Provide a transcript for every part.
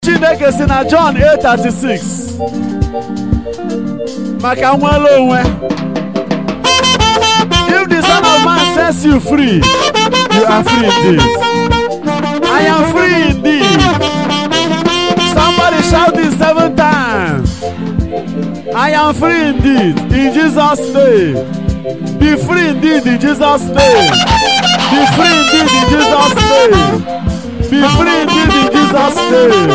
chineke si na John 8:36 maka nwere onwe if the son of man sets you free you are free indeed I am free indeed somebody shout it seven times I am free indeed in Jesus name be free indeed in Jesus name be free indeed in Jesus name be free indeed in Jesus name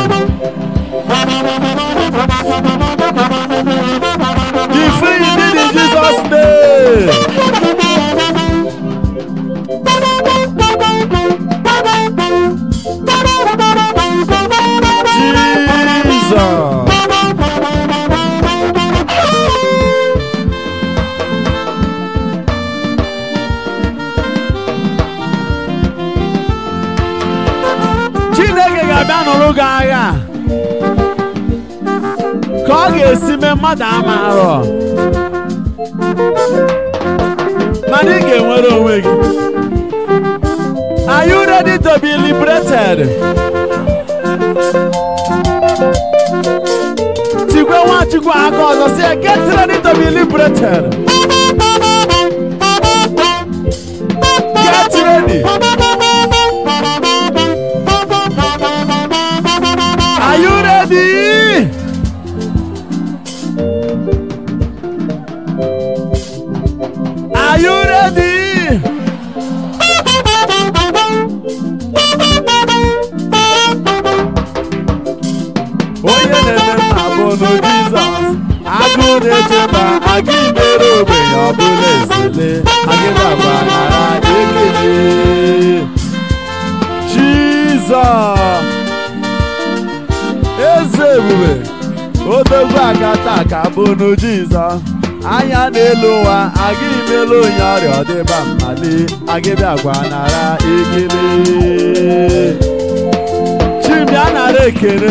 be free indeed in Jesus name Jesus Chineke ga-abịa nụrụ gị agha ka ọ ga-esi mee mmadụ ama arọ mana ị ga-enwere onwe gị Are you ready to be liberated? Tigwe Nwachukwu aka ọzọ si ya, get ready to be liberated. Get ready. Are you ready? Are you ready? Onye na-eme mma bụ nụ Jizọs agụ na-eche mba aga imere ogbenye ọbụla ezele agịdagba nara ekele Jizọs eze ebube odogwu aga taa ka bụnụ Jizọs anya n'elu ụwa aga imelu onye ọrịa ọdịba mmali agịbịa gwa nara ekele chibịa nara ekele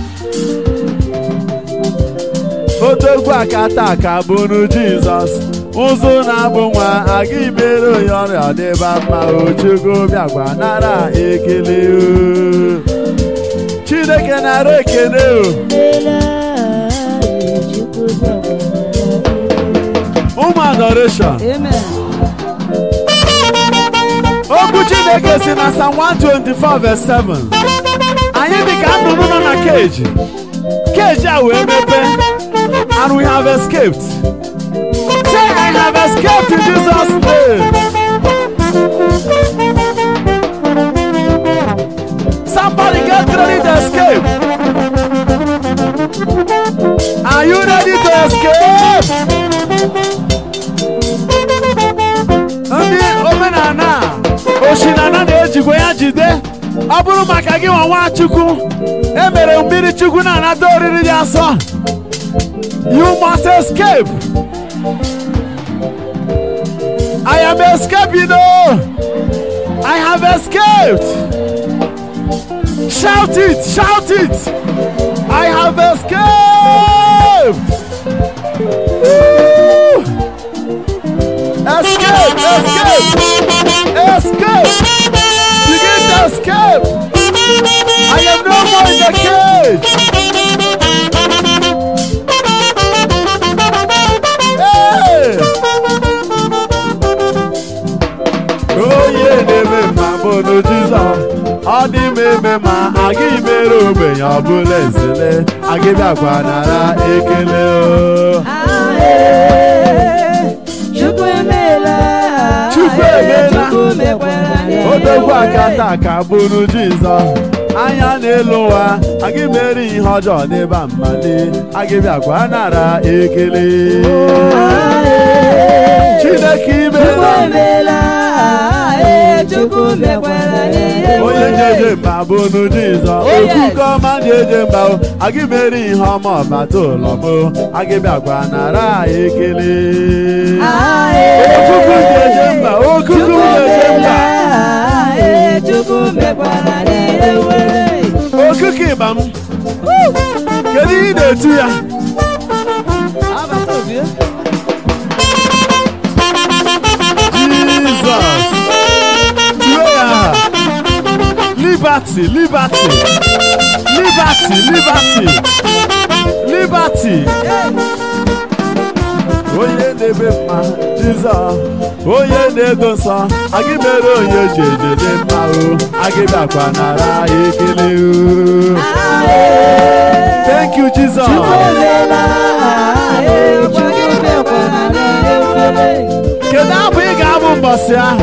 odogwu aka taa ka bụnụ Jizọs ụzụ na-abụ nwa aga imere onye ọrịa ọdịba mma ochugo bịagwa nara ekele o. Chineke nara ekele o ụmụ adoration okwu Chineke si na Psalm 124 verse 7 anyị dị ka nnụnụ nọ na keji keji a wee mepee and we have escaped say I have escaped in Jesus name somebody get ready to escape are you ready to escape ndị omenala oshinana na-ejikwa ya jide ọ bụrụ maka gị nwa Nwachukwu emere mmiri Chukwu na-anata oriri dị asọ you must escape I am escaping oh I have escaped shout it shout it I have escaped Woo! escape escape escape begin to escape I am no more in the cage Hey! onye na-eme mma bụ nụ Jizọs ọ dị m eme ma aga imere ogbenye ọbụla ezele agịbịakwa nara ekele o Chukwu emeela Chukwu emeela. Chukwu mekwara n'ihe odogwu aka nwere. taa ka bụrụ Jizọs anya n'elu ụwa aga imere ihe ọjọọ n'ebe mmali agịbịakwa nara ekele Chineke Chukwu imela emeela ee, Chukwu mekwara n'ihe onye nwere. na-eje mba bụnụ Jizọs Oh, yes. okuke ọma na-eje mba o aga imere ihe ọma ọbata ụlọ m agịbịakwa nara ekele Ah, ee. okuku na-eje mba okuku Chukwu na-eje mba emeela ee, Chukwu mekwara n'ihe nwere. okuku ịba m kedu ihe ị na-etu ya Abata obi o. Jizọs tue ya aha liberty liberty liberty liberty liberty onye na-eme mma jizọs onye na-edo nsọ agị mere onye ji ejede mma o agị bịakwa nara ekele o thank you jesus kedu abụ ị ga-abụ mbọsị ahụ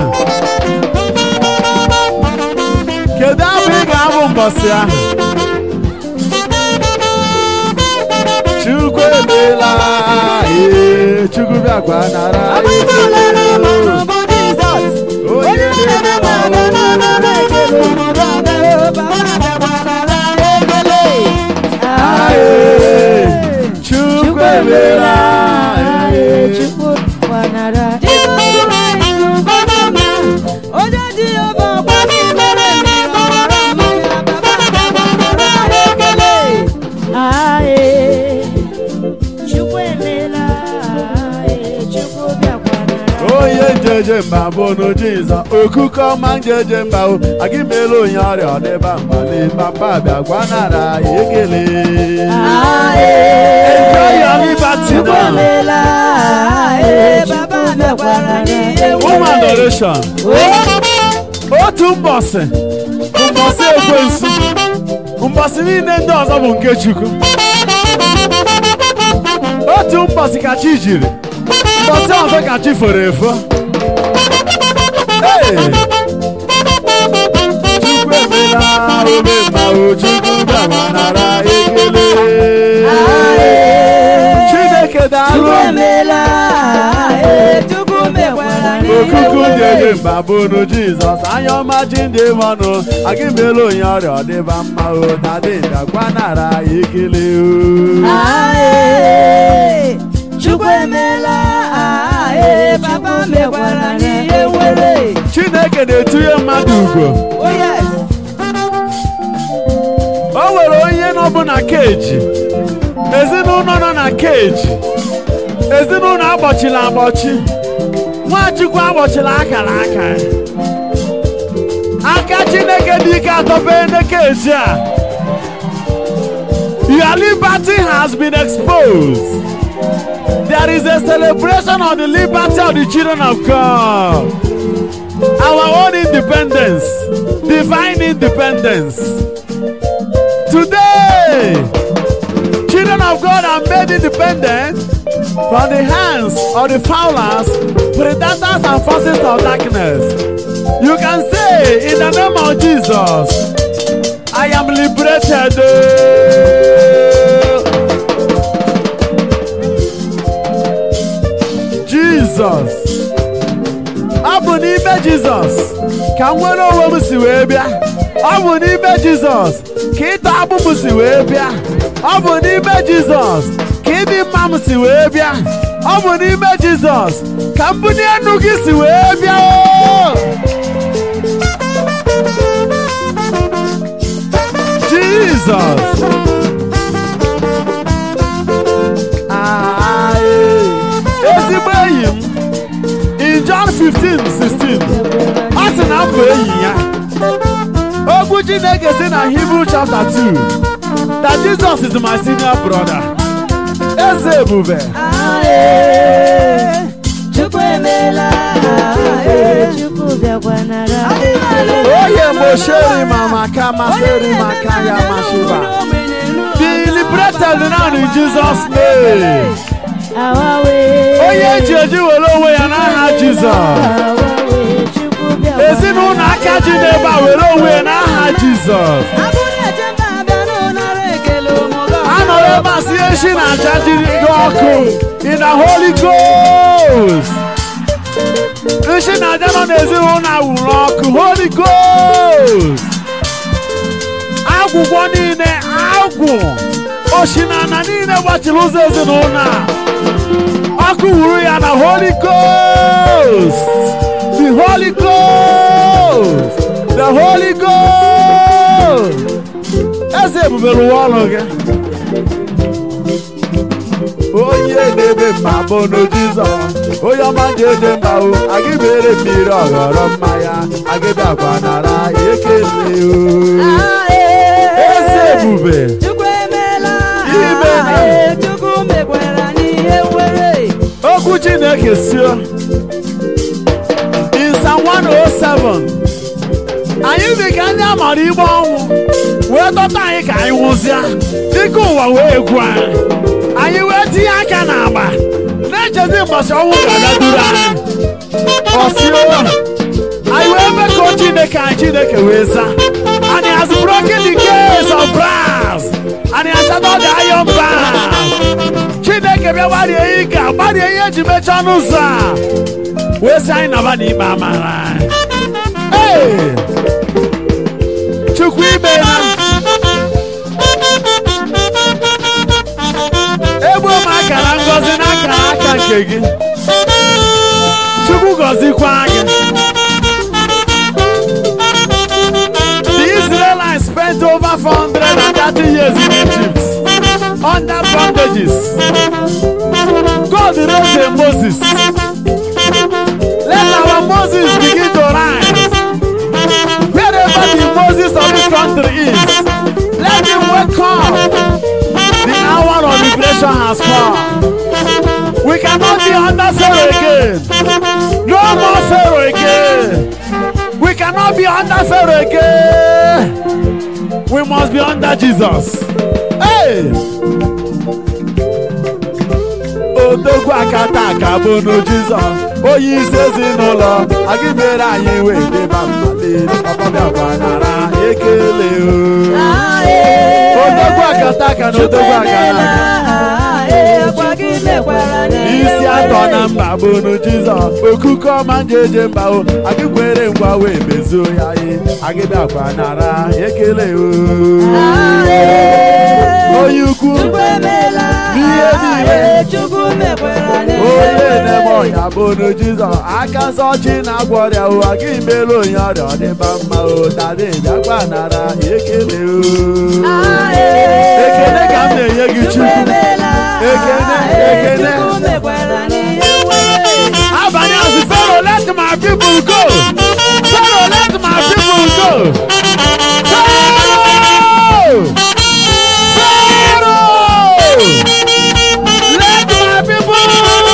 kedu abụ ị ga-abụ mbọsị ahụ chukwu emeela ee chukwu bịakwa nara ekele o. onye na-eme Aye, chukwu emeela ee. Onye dị ebe ọgba n'imere ndị ọrụ ọma ya, baba bịakwara ekele. onye njeje mba bụ nu jizọ okuke ọma njeje mba o agị mere onye ọrịa ọ dịba mbali papa bịa gwa nara ya ekele enjoy your liberty now ụmụ adoration otu mbọsị bụ mbọsị ekwensu mbọsị niile ndị ọzọ bụ nke chukwu otu mbọsị ka chi jiri mbọsị ọzọ ka chi foro efo Hey! chukwu emela ome ma o chukwu bịama nara ekele chineke daalụ okuku ndị eje mba bụnu jizọs anya ọma ji ndị mọnụ agị mere onye ọrịa ọ dịba mma o na dịda gwa nara ya ekele o Chukwu emela ee papa mekwara n'ihe nwere chineke na-etinye mmadụ ugo Oh yes. o nwere onye nọbụ na keji ezinụlọ nọ na keji ezinụlọ agbochila agbochi nwachukwu agbochila akara aka aka chineke dị ike atọpe na keji a your liberty has been exposed there is a celebration of the liberty of the children of god our own independence divine independence Today, children of God are made independent from the hands of the fowlers, predators, and forces of darkness. You can say, in the name of Jesus, I am liberated. Jesus. Ọ bụ n'ime Jizọs ka nwere onwe m si wee bịa. Ọ bụ n'ime Jizọs ka ịta agbụ m si wee bịa. Ọ bụ n'ime Jizọs ka ịdị mma m si wee bịa. Ọ bụ n'ime Jizọs ka mbuli enu gị si wee bịa. o! Jizọs. Aye. Ezigbo enyi m in John 15, 16 ọ sị na m bụ enyi ya okwu Chineke si na Hebrew chapter 2 that Jesus is my senior brother eze ebube Aye. Chukwu emela ee Chukwu bịakwa nara oye mosheri mama ka masịrị maka ya mashiba be liberated now in Jesus name Awawe. onye eji eji were onwe ya n'aha Jizọs Awawe. Chukwu bịakwa ezinụlọ aka ji n'ebe a were onwe ya n'aha Jizọs Abụrụ echeta abịa n'ụnara ekele ụmụga. anọrọ ebe a sie echi na aja jiri dị ọkụ in the Holy Ghost nshi na aja nọ n'ezinụlọ a wụrụ ọkụ Holy Ghost agwụgwọ niile agwụ oshinana niile gbachiri ụzọ ezinụlọ a ọkụ wuru ya na Holy Ghost the Holy Ghost the Holy Ghost eze ebube rụwa ọrụ gị onye na-ebe mma bụ na Jizọs onye ọma ga-eje mba o agị bere mmiri ọghọrọ mmanya agị bịakwa nara ekele o Aye. eze ebube Chukwu emeela Imeela. Ee, Chukwu mekwara n'ihe nwere okwu chineke sio in Psalm 107 anyị dị ka ndị amara igbe ọnwụ wee dọta anyị ka anyị nwụzịa dịka ụwa wee gwu anyị anyị wee tinye aka n'agba na-echezi mbọchị ọnwụ ga-abịa duru anyị ọsio anyị wee mekọọ chineke anyị chineke wee zaa and he has broken the gates of brass and he has shattered the iron bars chineke bịa gbarie ike a gbarie ihe eji mechaa ọnụ ụzọ a wee sị anyị naba n'ikpe amara anyị. Ee! chukwu imeela egbuo m akara ngọzi n'akara aka nke gị chukwu gọzikwa gị The Israelites spent over 430 years in Egypt under bondages. God raised a Moses. Let our Moses begin to rise. Wherever the Moses of this country is, let him wake up. The hour of liberation has come. We cannot be under Pharaoh again. No more Pharaoh again. We cannot be under Pharaoh again. We must be under Jesus. Hey! Odogwu akata aka bụ nu Jizọs. Onye isi ezinụlọ, aga mere anyị wee deba mmali. Papa bịa gbanara ekele o. Odogwu akata aka na odogwu akata aka. isi atọ na mba bụ nu jizọs okuke ọma njeje mba o agị kwere ngwa wee mezuo ya ihe agịbịakwa nara ekele o onye ukwu n'ihe niile onye na-eme ọnya bụ nu jizọs aka nsọ chi na-agwọ ọrịa o agị mere onye ọrịa ọ dịba mma o dade bịakwa nara ekele o ekele ka m na-enye gị chukwu Ekene, ekene. abalị azụ fero let my people go fero let my people go fero fero let my people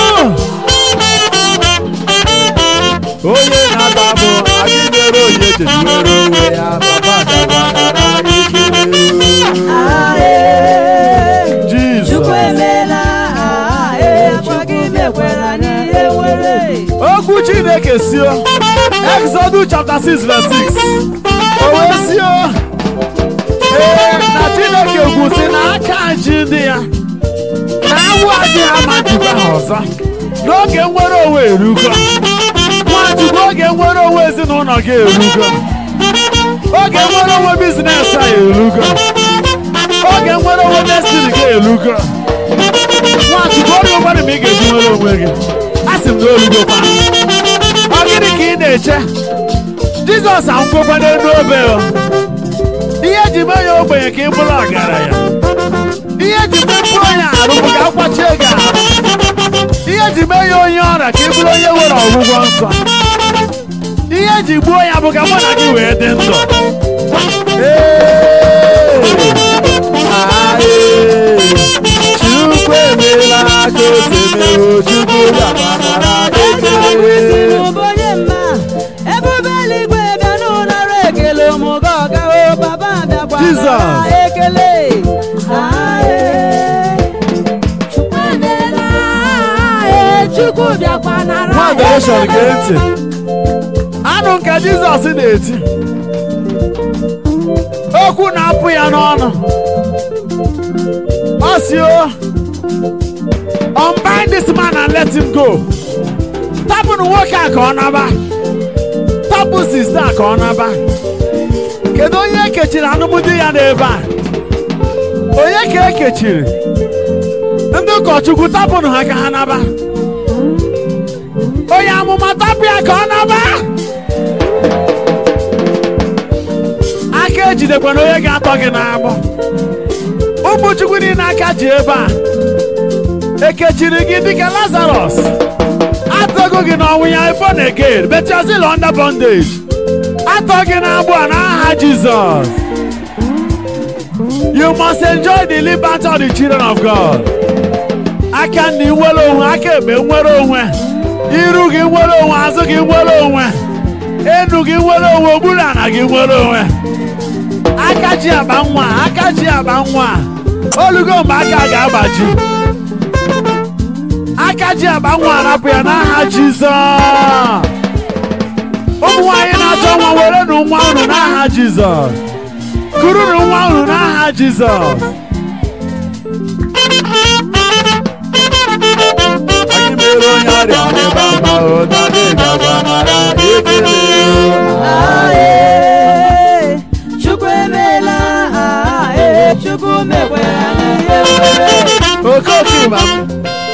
onye na-aba bụ anyị mere onye cheziwere onwe ya papa dagwanara ikele Jesus okwu chineke sio exodus chapter 6 verse 6 o wee sio ee na chineke gwusi na aka ji ndị ya na awụ adịghị ama njikwa ha ọzọ n'oge nwere onwe erugo nwachukwu oge nwere onwe ezinụlọ gị erugo oge nwere onwe bizines a erugo oge nwere onwe destiny gị erugo nwachukwu oge ụfọdụ ma ị ga-eji nwere onwe gị a sị m na olugokwa ọ gịnị ka ị na-eche jizọs anwụgokwa n'elu obe o ihe eji mee ya ogbenye ka ị bụrụ ọgaranya ihe eji mepụọ ya arụ bụ ka akwachie gị ahụ ihe eji mee ya onye ọrịa ka ị bụrụ onye nwere ọgwụgwọ nsọ ihe eji gbuo ya bụ ka mụ na gị wee dị ndụ Ee! Ah, ee! Chukwu emeela ka o si mee o Chukwu gabanara ekele Jesus. ekele Chukwu bịakwa nara nwa adoration gee ntị anụ nke jizọs na-eti okwu na-apụ ya n'ọnụ ọ si o unbind this man and let him go tapụnụ nwoke a ka ọ naba tapụ sista a ka ọ naba kedu onye ekechiri anụmdi ya n'ebe a onye ka ekechiri ndị ụkọchukwu tapụnụ ha ka ha naba onye amụma tapụ ya ka ọ naba aka ejidekwana onye ga-atọ gị n'agbọ ụmụ chukwu niile aka ji ebe a ekechiri gị dịka lazarus atọgo gị n'ọnwụ ya born again but you're still under bondage atọ gị n'agbụ a n'aha jizọs You must enjoy the liberty of the children of God. Aka ndị nwere onwe, aka ekpe nwere onwe. Iru gị nwere onwe, azụ gị nwere onwe. Enu gị nwere onwe, okpuru ana gị nwere onwe. Aka ji aba nwa, aka ji aba nwa. Olugo mgbe aka ga-agbaji. Aka ji aba nwa arapụ ya n'aha Jizọs. Ụmụ nwaanyị na-achọ nwa were nụ nwa unu n'aha Jizọs. Kurunu nwa unu n'aha Jizọs. Anyị mere onye ọrịa n'ebe mma ụdadị gagwa mara ekele. Ae, Chukwu emeela ae, Chukwu mekwara n'ihe nwere Okoke ịgba m.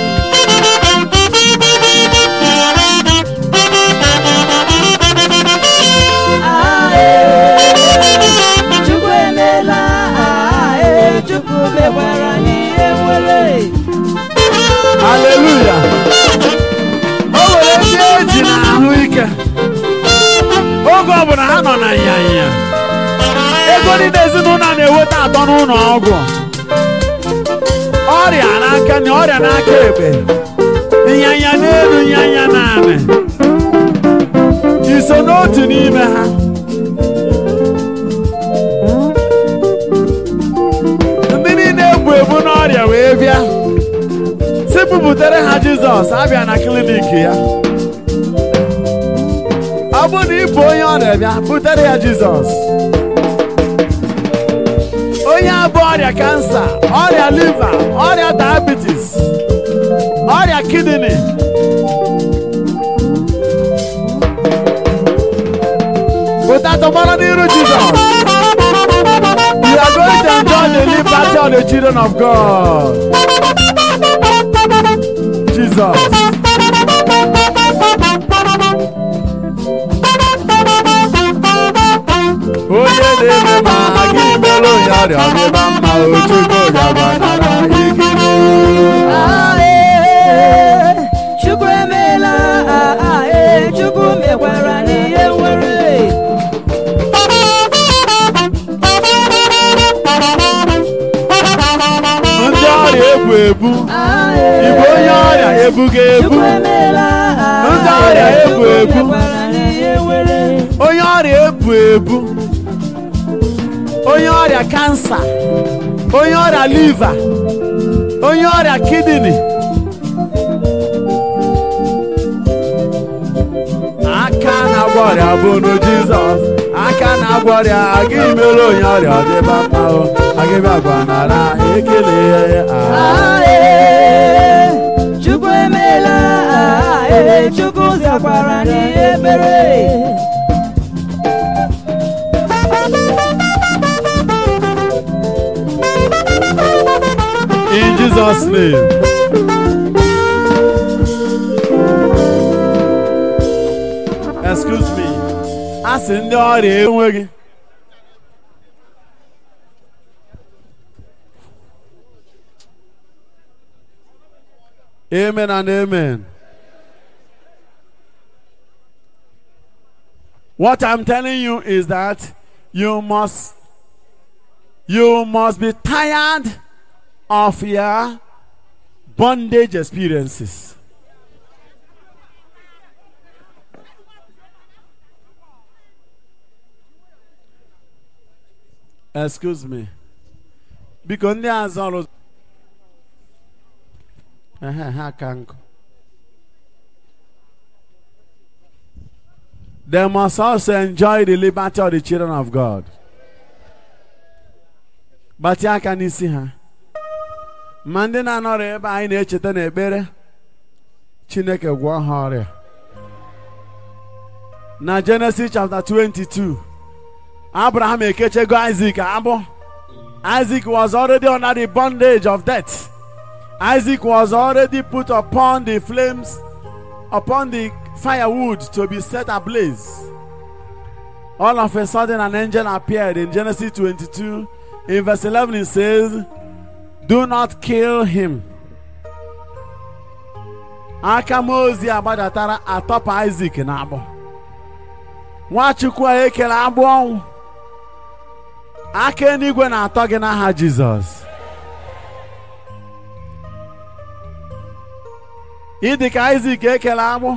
ae, Chukwu emeela ae, Chukwu mekwara n'ihe nwere Haleluya. O nwere ndị eji na ahụike. Oge ọbụla ha nọ na nyanya. Ego niile ezinụlọ na-eweta atọ n'ụlọ ọgwụ. Ọrịa n'aka na ọrịa n'aka ekpe. Nyanya n'elu nyanya naanị. Iso n'otu n'ime ha. Ndị niile ebu ebu n'ọrịa wee bịa. si bubutere ha jizọs abịa na klinik ya ọ bụ na ịbụ onye ọrịa bịa butere ya jizọs onye abụ ọrịa kansa ọrịa liva ọrịa diabetes ọrịa kidney pụta tọgbọrọ n'iru jizọs you are going to enjoy the liberty of the children of god Jesus. onye na-eme ma gị mere onye ọrịa ọdịba mma ochukwu gagbanara ikiri ae, Chukwu emeela ae, Chukwu mekwara n'ihe nwere ndị ọrịa ebu ebu ae, Igwe onye ọrịa ebuga ebu Chukwu emeela Ndị ọrịa ae, ebu Chukwu ebu. mekwara n'ihe nwere onye ọrịa ebu ebu onye ọrịa kansa onye ọrịa liva onye ọrịa kidney aka na-agwọ ọrịa bụ nu jizọs aka na-agwọ ọrịa aga imere onye ọrịa ọ dịba mma o agịbịa gwanara ekele ah. ae, Chukwu emeela ae, Chukwu zakwara n'ihe mere in jesus name excuse me a sị ndị ọrịa enweghị amen and amen what i'm telling you is that you must you must be tired of your bondage experiences. Excuse me. Biko ndị azụ ọrụ Ehe, ha ka nkụ. They must also enjoy the liberty of the children of God. Gbatị aka n'isi ha. ma ndị na-anọrọ ebe anyị na-echeta n'ekpere chineke gwọọ ha ọrịa na Genesis chapter 22 Abraham ekechego Isaac agbụ Isaac was already under the bondage of death Isaac was already put upon the flames upon the firewood to be set ablaze all of a sudden an angel appeared in Genesis 22 in verse 11 it says do not kill him aka Mozi agbadatara atọpụ Isaac na agbụ Nwachukwu a ekele agbụ ọnwụ aka eluigwe na-atọ gị n'aha jizọs ịdị ka izik ekele agbụ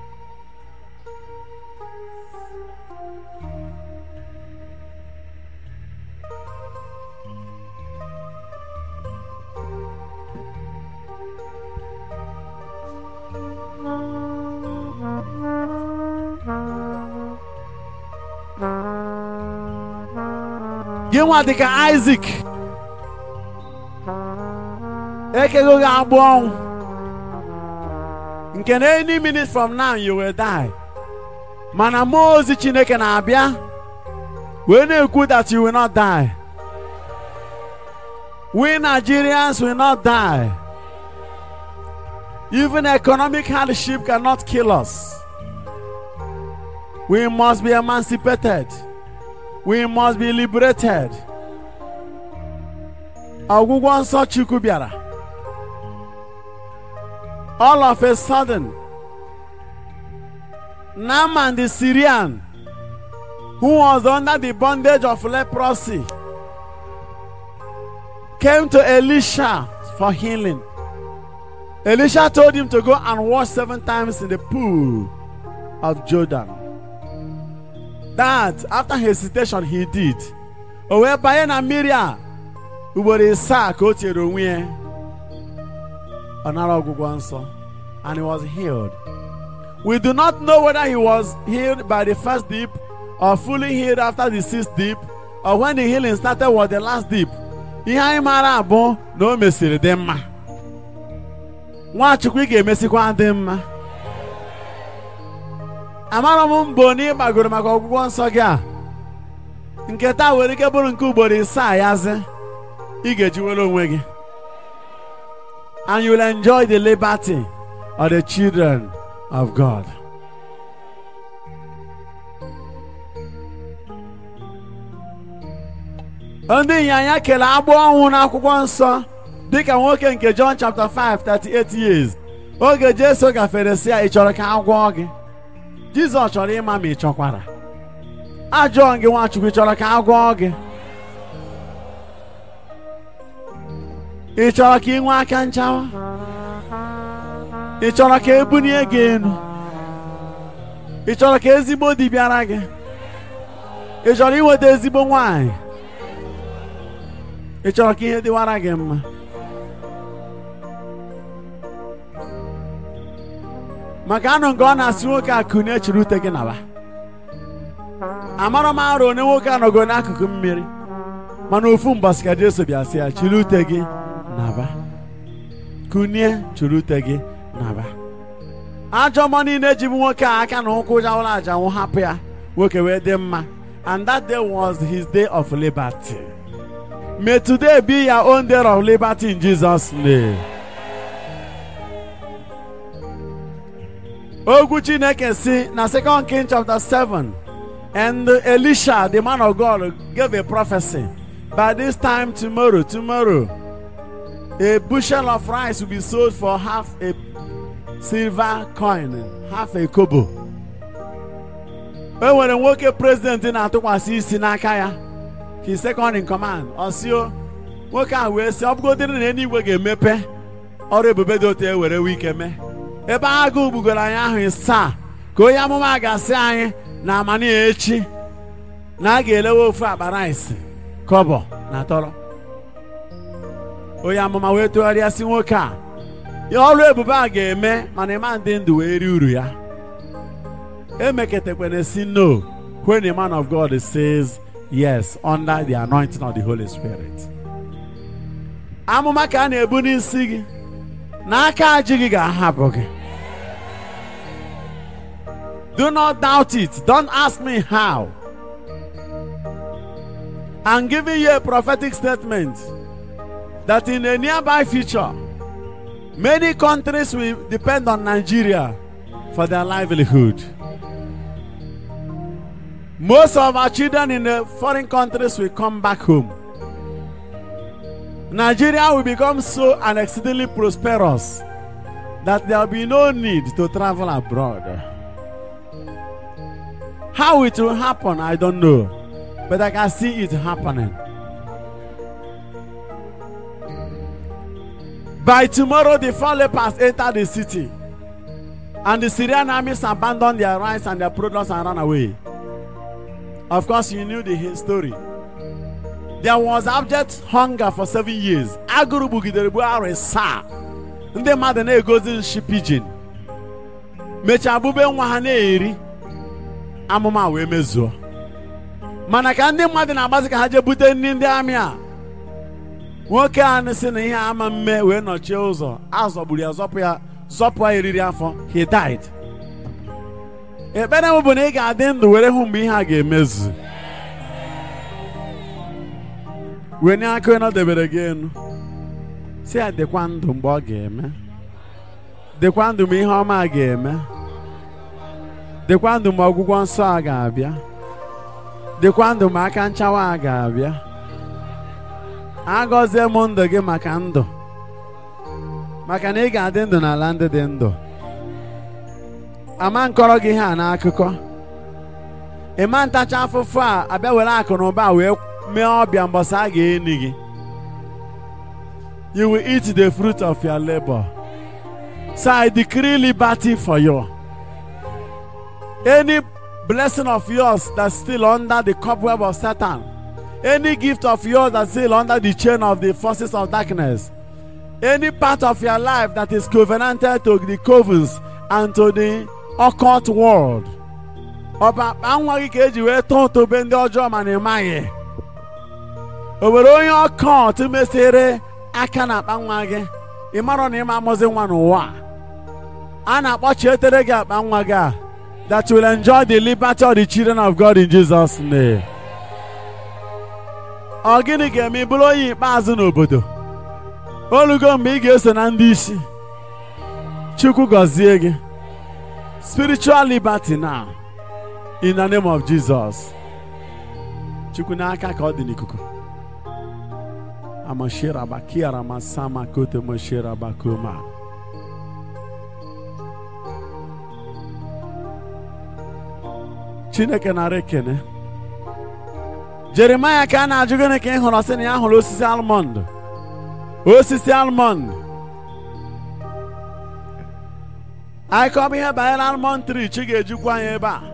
gị nwa dị ka Isaac ekego gị agbụ ọnwụ nke na any minute from now you will die mana mmụọ ozi Chineke na-abịa wee na-ekwu that you will not die we Nigerians will not die even economic hardship cannot kill us we must be emancipated we must be liberated. Ọgwụgwọ nsọ Chukwu bịara. All of a sudden, Naaman the Syrian, who was under the bondage of leprosy, came to Elisha for healing. Elisha told him to go and wash seven times in the pool of Jordan. that after hesitation he did o wee banye na mmiri a ugboro isaa ka o tinyere onwe ya ọ nara ọgwụgwọ nsọ and he was healed we do not know whether he was healed by the first dip or fully healed after the sixth dip or when the healing started was the last dip ihe anyị maara abụ na o mesiri dị mma nwachukwu ị ga-emesikwa dị mma amara m mbọ na ị gbagoro maka ọgwụgwọ nsọ gị a nke taa nwere ike bụrụ nke ugboro isaa yazi ị ga-ejiwere onwe gị and you will enjoy the liberty of the children of God. ndị ịnyanya kere agbụ ọnwụ n'akwụkwọ nsọ dịka nwoke nke John chapter 5 38 years oge Jesu gafere si ya ị chọrọ ka a gwọọ gị Jizọs chọrọ ịma ma ị chọkwara ajụọ gị Nwachukwu ị chọrọ ka a gwọọ gị ị chọrọ ka ị nwee aka nchawa ị chọrọ ka ebunie gị elu ị chọrọ ka ezigbo di bịara gị ị chọrọ inweta ezigbo nwanyị ị chọrọ ka ihe dịwara gị mma maka anụ nke ọ na-asị nwoke a kunie chiri ute gị naba amara m arụ onye nwoke anọgo n'akụkụ mmiri mana ofu mbọsị ka Jesu bịa sị ya chiri ute gị naba kunie chiri ute gị naba ajọ mmụọ niile ji bụ nwoke a aka na ụkwụ jawara aja nwụ hapụ ya nwoke wee dị mma and that day was his day of liberty may today be your own day of liberty in Jesus name ogwu chineke si na 2 king chapter 7 and elisha the man of god gave a prophecy by this time tomorrow tomorrow a bushel of rice will be sold for half a silver coin half a kobo e nwere nwoke president na-atụkwasị isi n'aka ya his second in command ọsio nwoke a wee sị ọ bụgodịrị na eluigwe ga-emepe ọrụ ebube dị otu e were wike mee ebe agụụ gbugoro anyị ahụ ịsaa ka onye amụma ga-asị anyị na amani echi na a ga-elewe ofu akpa rice kọbọ na tọrọ onye amụma wee tụgharịa si nwoke a ya ọrụ ebube a ga-eme mana ịma ndị ndụ wee rie uru ya emeketekwana si no when the man of God says yes under the anointing of the Holy Spirit amụma ka a na-ebu n'isi gị n'aka ajị gị ga-ahapụ gị do not doubt it don't ask me how I'm giving you a prophetic statement that in a nearby future many countries will depend on Nigeria for their livelihood most of our children in the foreign countries will come back home Nigeria will become so and exceedingly prosperous that there will be no need to travel abroad. How it will happen, I don't know. But I can see it happening. By tomorrow, the four lepers entered the city, and the Syrian armies abandoned their rice and their products and ran away. Of course, you knew the his story. There was abject hunger for seven years. Agụrụ gbugidere gbuo arọ asaa. Ndị mmadụ na-egozi nshi pidgin. Mechaa bube nwa ha na-eri. Amụma wee mezuo. Mana ka ndị mmadụ na-agbazi ka ha jee bute nri ndị amị a. Nwoke a sị na ihe ama mme wee nọchie ụzọ. A zọgburu ya zọpụ ya zọpụ ya eriri afọ. He died. Ekpere m bụ na ị ga-adị ndụ were hụ mgbe ihe a ga-emezu. wenye aka onye debere gị enu si ya dịkwa ndụ mgbe ọ ga-eme dịkwa ndụ mgbe ihe ọma a ga-eme dịkwa ndụ mgbe ọgwụgwọ nsọ a ga-abịa dịkwa ndụ mgbe aka nchawa a ga-abịa agọzie m ndụ gị maka ndụ maka na ị ga-adị ndụ n'ala ndị dị ndụ ama nkọrọ gị ihe a n'akụkọ ịma ntacha afụfụ a abịa were akụ na ụba wee mee ọbịa mbọsị a ga-eni gị you will eat the fruit of your labor so I decree liberty for you any blessing of yours that's still under the cobweb of Satan any gift of yours that's still under the chain of the forces of darkness any part of your life that is covenanted to the covens and to the occult world ọ bụ akpa nwa gị ka eji wee tọọ ụtụbe ndị ọjọọ ma na ịmaghị o nwere onye ọkọt mesịrị aka na akpa nwa gị ị marọ na ịma amụzi nwa n'ụwa a na-akpọchietere gị akpa nwa gị a that will enjoy the liberty of the children of God in Jesus name ọ gịnị ga-eme bụrụ onye ikpeazụ n'obodo olugo mgbe ị ga-eso na ndị isi Chukwu gọzie gị spiritual liberty now in the name of Jesus Chukwu n'aka ka ọ dị n'ikuku amashira bakiara masama kote mashira bakuma Chineke nara ekene Jeremaya ka a na-ajụ gịnị ka ị hụrụ sị na ya hụrụ osisi almond osisi almond anyị kọba ihe banyere almond tree chi ga-ejikwa anyị ebe a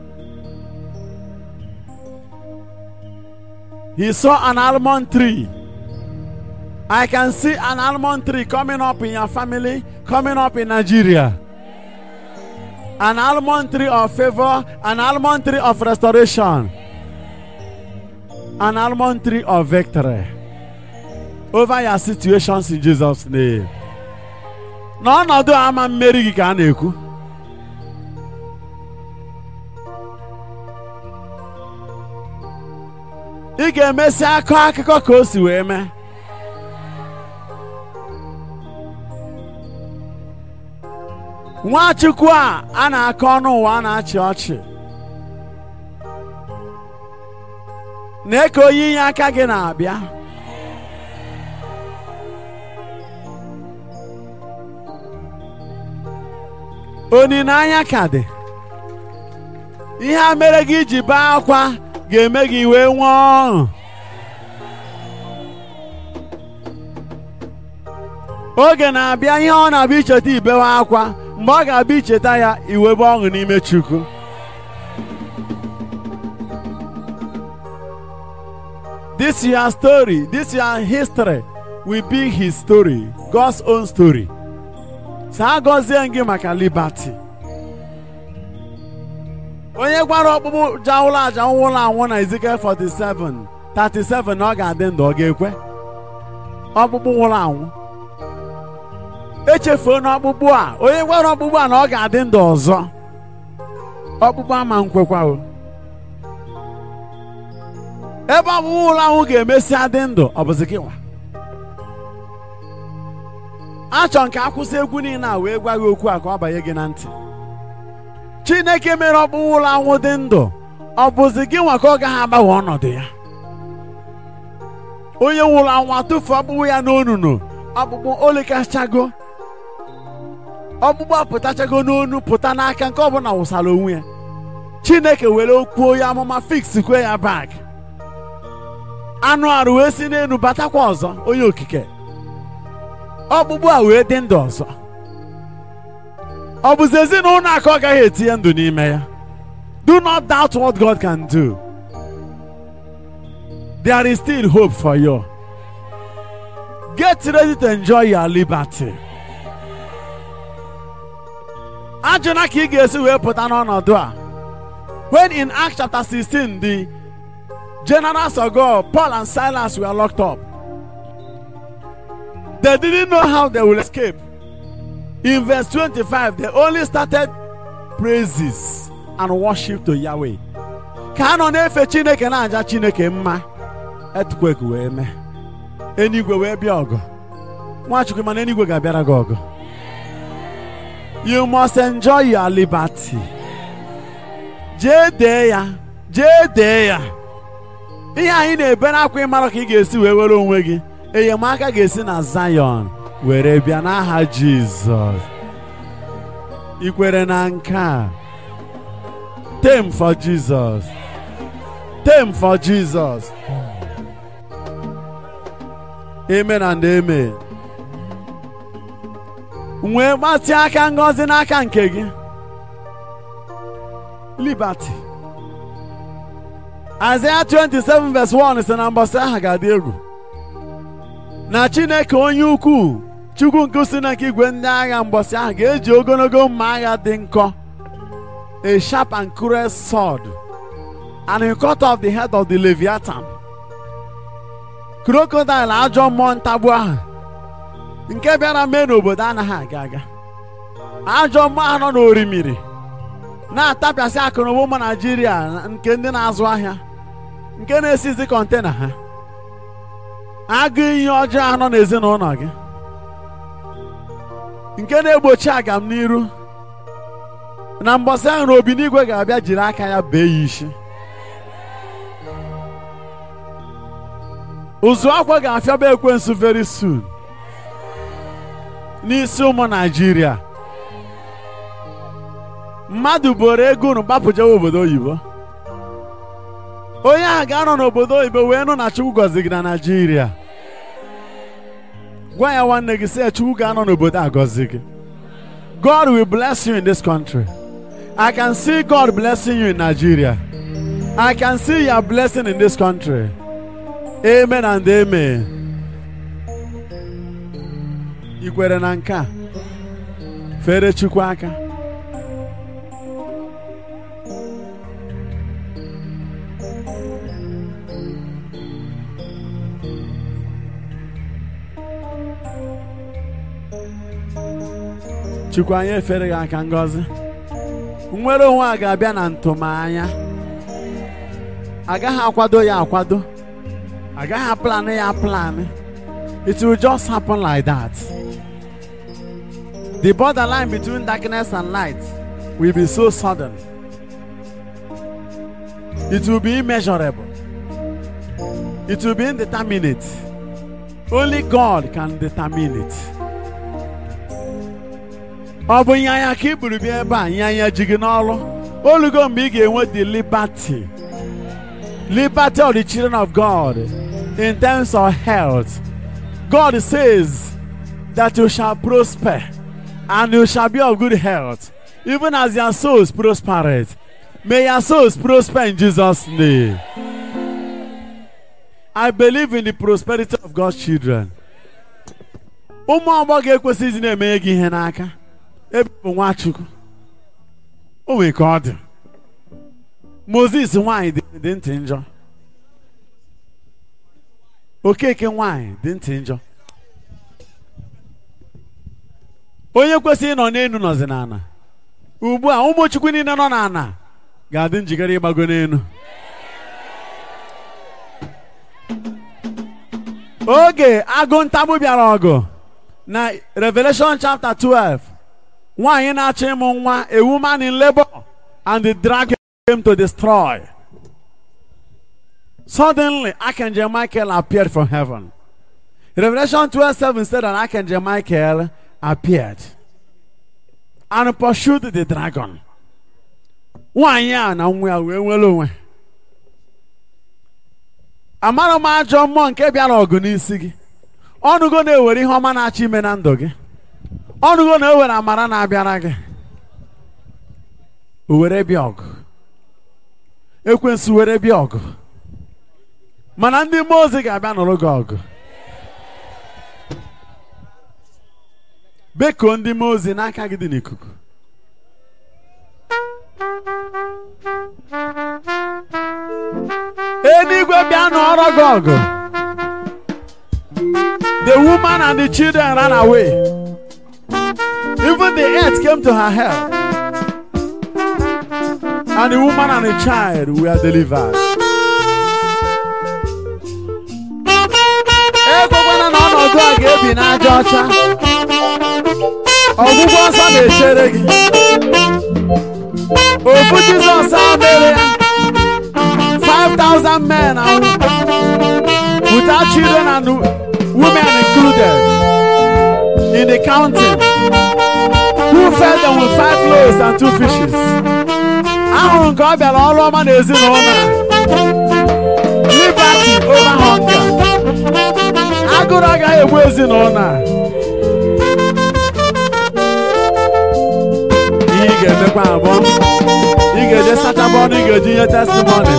He saw an almond tree. I can see an almond tree coming up in your family, coming up in Nigeria. An almond tree of favor, an almond tree of restoration, an almond tree of victory over your situations in Jesus' name. N'ọnọdụ ama mmeri gị ka a na-ekwu. ị ga-emesi akọ akụkọ ka o si wee mee nwachukwu a a na-akọ ọnụ ụwa a na-achị ọchị na-eke onye inye aka gị na-abịa olileanya ka dị ihe a mere gị iji bee akwa ga-eme gị wee nwee ọṅụ oge na-abịa ihe ọ na-abịa icheta ibewe akwa mgbe ọ ga-abịa icheta ya iwebe ọṅụ n'ime Chukwu this your story this your history will be his story God's own story saa gọzie gị maka liberty onye gwara ọkpụkpụ jawụla aja nwụrụ anwụ na Ezekiel 47 37 na ọ ga-adị ndụ ọ ga-ekwe ọkpụkpụ nwụrụ anwụ echefuo n'ọkpụkpụ a onye gwara ọkpụkpụ a na ọ ga-adị ndụ ọzọ ọkpụkpụ ama nkwekwa o ebe ọkpụkpụ nwụrụ anwụ ga-emesịa dị ndụ ọ bụzi gị nwa achọ nke akwụsị egwu niile a wee gwa gị okwu a ka ọ banye gị na ntị chineke mere ọkpụkpụ ụlọ anwụ dị ndụ ọ bụzi gị nwa ka ọ gaghị agbanwe ọnọdụ ya onye nwụrụ anwụ atụfu ọkpụkpụ ya n'onunu ọkpụkpụ olekachago ọkpụkpụ apụtachago n'onu pụta n'aka nke ọbụla wụsara onwe ya chineke were okwu onye amụma fiksikwe ya bak anụ arụ wee si n'elu batakwa ọzọ onye okike ọkpụkpụ a wee dị ndụ ọzọ ọ bụzi ezinụlọ aka ọ gaghị etinye ndụ n'ime ya do not doubt what God can do there is still hope for you get ready to enjoy your liberty ajụna ka ị ga-esi wee pụta n'ọnọdụ a when in Acts chapter 16 the generals of God Paul and Silas were locked up they didn't know how they will escape in verse 25 they only started praises and worship to Yahweh ka a nọ na-efe Chineke na-aja Chineke mma earthquake wee mee enigwe wee bịa ọgụ Nwachukwu mana enigwe ga-abịara gị ọgụ you must enjoy your liberty jee dee ya jee dee ya ihe anyị na-ebe n'akwa ịmara ka ị ga-esi wee were onwe gị enyemaka ga-esi na Zion were bịa n'aha Jizọs ikwere na nke a tem for Jesus tem for Jesus amen and amen nwee gbatị aka ngọzi n'aka nke gị liberty Isaiah 27 verse 1 sị na mbọsị aha ga-adị egwu na Chineke onye ukwuu Chukwu nke si na nke igwe ndị agha mbọsị ahụ ga-eji ogologo mma agha dị nkọ a sharp and cruel sword and he cut off the head of the Leviathan crocodile ajọ mmụọ ntagbu ahụ nke bịara mee n'obodo anaghị aga aga ajọ mmụọ ahụ nọ n'orimiri na-atapịasị akụnụba ụmụ Naijiria nke ndị na-azụ ahịa nke na-esizi kọntena ha agụ iyi ọjọọ ahụ nọ n'ezinụlọ gị nke na-egbochi agam n'iru na mbọsị ahụ na obi n'igwe ga-abịa jiri aka ya bee ya isi ụzụ akwa ga-afịaba ekwensu very soon n'isi ụmụ Naijiria mmadụ boro ego unu gbapụjewa obodo oyibo onye ahụ ga-anọ n'obodo oyibo wee nụ na Chukwu gọzi gị na Naijiria gwa ya nwanne gị sị ya Chukwu ga-anọ n'obodo a gọzi gị God will bless you in this country I can see God blessing you in Nigeria I can see your blessing in this country amen and amen ị kwere na nke a fere Chukwu aka Chukwu anyị efere gị aka ngọzi nnwere onwe a ga-abịa na ntụmanya agaghị akwado ya akwado agaghị aplan ya plan it will just happen like that the borderline between darkness and light will be so sudden it will be immeasurable it will be indeterminate only God can determine it ọ bụ ịnyanya ka ị buru bịa ebe a ịnyanya ji gị n'ọrụ olugo mgbe ị ga-enwe the liberty liberty of the children of God in terms of health God says that you shall prosper and you shall be of good health even as your souls prosper may your souls prosper in Jesus name I believe in the prosperity of God's children ụmụ agbọghọ ekwesịghị na-emenye gị ihe n'aka ebe bụ Nwachukwu o nwere ka ọ dị Moses nwanyị dị ntị njọ Okeke nwanyị dị ntị njọ onye kwesịrị ịnọ n'elu nọzi n'ana ugbu a ụmụ Chukwu niile nọ n'ana ga-adị njikere ịgbago n'elu oge agụ ntagbu bịara ọgụ na Revelation chapter 12 nwaanyị na-achọ ịmụ nwa a woman in labor and the dragon came to destroy suddenly Archangel Michael appeared from heaven Revelation 12 7 said that Archangel Michael appeared and pursued the dragon nwaanyị a na nwa ya wee nwere onwe amara m ajọ mmụọ nke bịara ọgụ n'isi gị ọnụgo na-ewere ihe ọma na-achọ ime na ndụ gị ọnụgo na-ewere amara na-abịara gị o were bịa ọgụ ekwensu were bịa ọgụ mana ndị mmụọ ozi ga-abịa nụrụ gị ọgụ bekuo ndị mmụọ ozi n'aka gị dị n'ikuku eluigwe bịa nụọrọ gị ọgụ the woman and the children ran away even the earth came to her help and the woman and the child were delivered ekwekwana na ọnọdụ a ga-ebi n'aja ọcha ọgwụgwọ nsọ na-echere gị ofu jizọs a mere ya 5,000 men and without children and women included in the counting who fed them with five loaves and two fishes ahụrụ nke ọ bịara ọrụ ọma na ezinụlọ a liberty over hunger agụrụ agaghị egbu ezinụlọ a ihe ị ga-emekwa abụọ ị ga-eje sachapụ ọnụ ị ga-eji nye testimony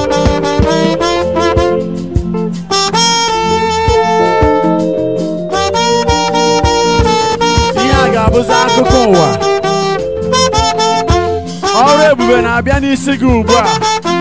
ihe a ga-abụzi akụkọ ụwa ọrụ ebube na-abịa n'isi gị ugbu a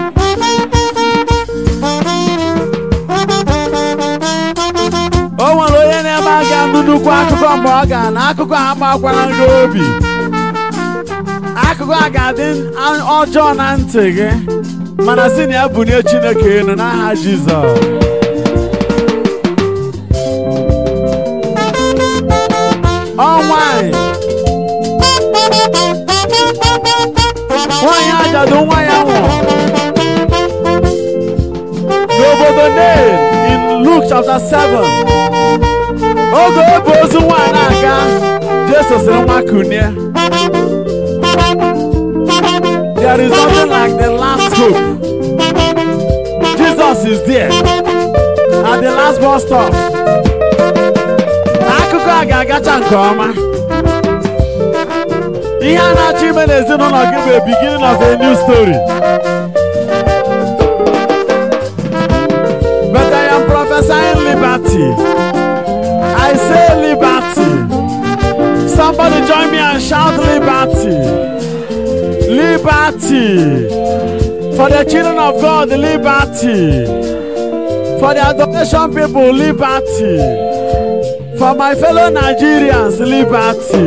o nwere onye na-eme a ga-anụ nnukwu akụkọ mgbe ọ ga na akụkọ a agbakwara gị obi akụkọ a ga-adị ọjọọ na ntị gị mana si na ya bunye Chineke elu n'aha Jizọs ọ nwanyị nwanyị ajadu nwa ya nwụrụ n'obodo Nain in Luke chapter 7 oge o bu ozu nwaanyị na-aga Jesu sịrị nwa kunie There is nothing like the last hope. Jesus is there at the last bus stop. Akụkọ a ga-agacha nke ọma. Ihe a na-achọ ime n'ezinụlọ gị bụ a beginning of a new story. But I am prophesying liberty. I say liberty. Somebody join me and shout liberty. Liberty. For the children of God, liberty. For the adoration people, liberty. For my fellow Nigerians, liberty.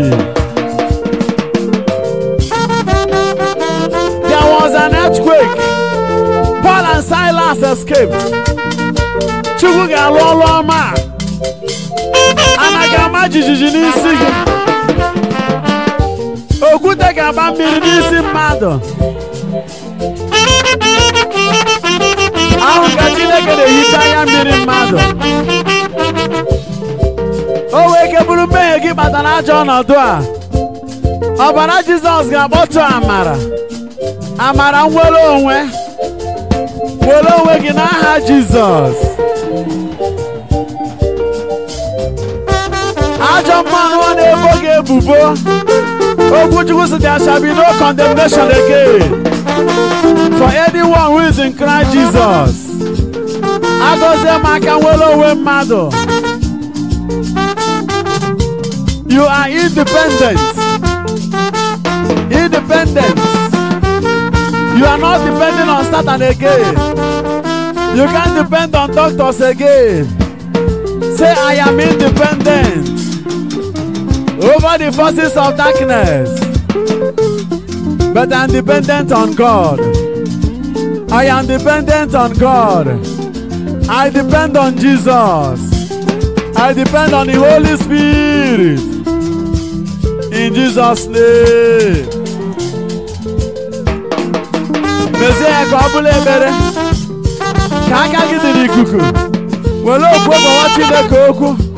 There was an earthquake. Paul and Silas escaped. Chukwu ga-alụ ọlụ ọma. Anaghị ama jijiji n'isi gị. okwute ga-agba mmiri n'isi mmadụ ahụ ka Chineke na-ehicha anya mmiri mmadụ o wee ike bụrụ mmehie gị kpatara ajọ ọnọdụ a ọbara Jizọs ga-akpọtụ amara amara nwere onwe were onwe gị n'aha Jizọs ajọ mmanụ ọ na-ebo gị ebubo Okwu Chukwu sị there shall be no condemnation again for anyone who is in Christ Jesus. Agọzie m aka nwere onwe mmadụ. You are independent. Independent. You are not depending on Satan again. You can't depend on doctors again. Say, I am independent over the forces of darkness. But I'm dependent on God. I am dependent on God. I depend on Jesus. I depend on the Holy Spirit. In Jesus' name. Mezie ya ka ọ bụla ebere ka aka gị dị n'ikuku were okwu gbawa Chineke okwu